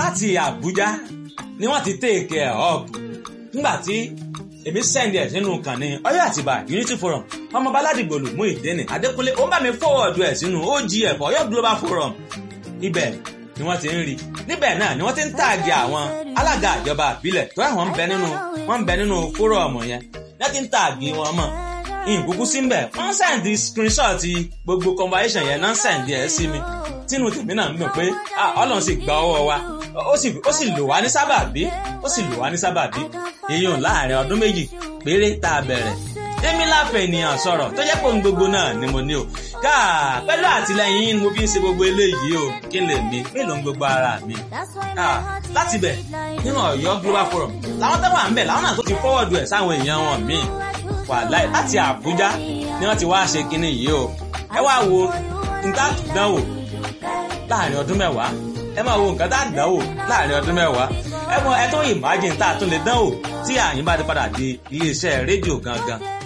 láti Àbújá ni wọ́n ti take ẹ̀ up nígbà tí èmi send ẹ̀ sínú kànnì Ọ̀yọ́ Àtìbà Unity Forum ọmọ baládìgbò lù mú ìdẹ́nì Adékúnlé ó bá mi forward ẹ̀ sínú OGF Ọ̀yọ́ Global Forum ibẹ̀ ni wọ́n ti ń rí níbẹ̀ náà ni wọ́n ti ń tààgì àwọn alága ìjọba àbílẹ̀ tó àwọn ń bẹ nínú wọ́n ń bẹ nínú fórọ̀mù yẹn wọ́n ti ń tààgì wọn mọ̀ ìkúkú sí mbẹ̀ wọ́n sẹ́ǹdì screenshot gbogbo conversation yẹn náà sẹ́ǹdì ẹ̀ sí mi tínú tèmi náà ń dùn pé ọlọ́run sì gba ọwọ́ wa ó sì lò wá ní sábàbí ó sì lò wá ní sábàbí èèyàn láàrin ọdún méjì péré tá a bẹ̀rẹ̀ èmi láfẹ̀ ènìyàn sọ̀rọ̀ tó jẹ́ pé ohun gbogbo náà ni mo ní o káà pẹ̀lú àtìlẹyìn yín ni mo fi ń ṣe gbogbo eléyìí o kí n lè mi mélòó ń gbogbo ara mi káà láti bẹ̀ nínú Ọ̀yọ́ Global Forum làwọn tó wà ń bẹ̀ làwọn náà tó ti fọ́wọ́dù ẹ̀ sáwọn èèyàn wọn míì wàláì láti Àbújá ni wọ́n ti wá ṣe kinní yìí o ẹ wá wo nǹkan àdánwò láàrin ọdún mẹ́wàá ẹ máa wo nǹkan tá àdánwò láàrin ọdún mẹ́wàá ẹ mọ ẹ tó imagine tá a tún lè dánwò tí àyín bá ti padà di iléeṣẹ́ rédíò gangan